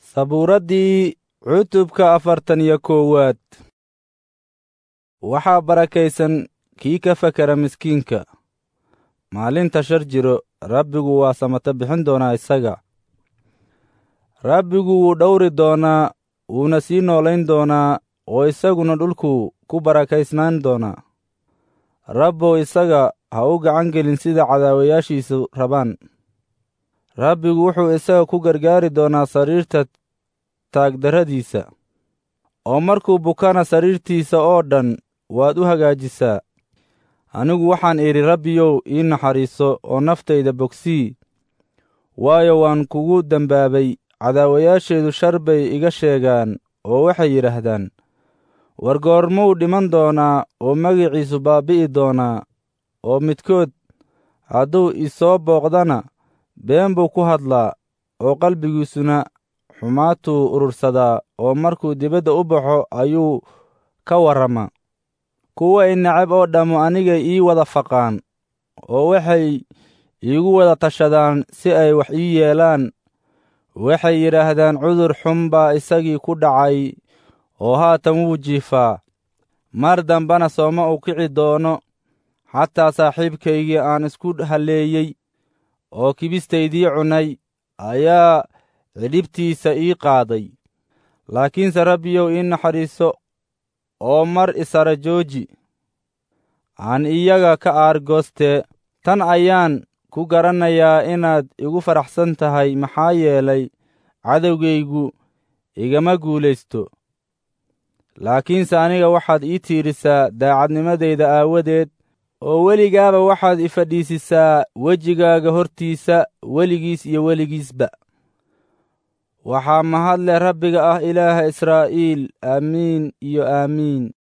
sabuuraddii cutubka afartan iyo koowaad waxaa barakaysan kii ka fakera miskiinka maalinta shar jiro rabbigu waa samata bixin doonaa isaga rabbigu wuu dhowri doonaa wuuna sii noolayn doonaa oo isaguna dhulku ku barakaysnaan doonaa rabbow isaga ha u gacan gelin sida cadaawayaashiisu rabaan rabbigu wuxuu isaga ku gargaari doonaa sariirta taagdarradiisa oo markuu bukana sariirtiisa oo dhan waad u hagaajisaa anigu waxaan idhi rabbiyow ii naxariiso oo naftayda bogsii waayo waan kugu dembaabay cadaawayaasheedu shar bay iga sheegaan oo waxay yidhaahdaan war goormuu dhiman doonaa oo magiciisu baabbi'i doonaa oo midkood hadduu isoo booqdana been buu ku hadlaa oo qalbigiisuna xumaatuu urursadaa oo markuu dibadda u baxo ayuu ka warramaa kuwa i necab oo dhammu anigay ii wada faqaan oo waxay iigu wada tashadaan si ay wax ii yeelaan waxay yidhaahdaan cudur xun baa isagii ku dhacay oo haatan wuu jiifaa mar dambana sooma u kici doono xataa saaxiibkaygii aan isku halleeyey oo kibistaydii cunay ayaa cidhibtiisa ii qaaday laakiinse rabbiyow ii naxariiso oo mar isara jooji aan iyaga ka aargoostee tan ayaan ku garanayaa inaad igu faraxsan tahay maxaa yeelay cadowgaygu igama guulaysto laakiinse aniga waxaad ii tiirisaa daacadnimadayda aawadeed oo weligaaba waxaad i fadhiisisaa wejigaaga hortiisa weligiis iyo weligiisba waxaa mahad leh rabbiga ah ilaaha israa'iil aamiin iyo aamiin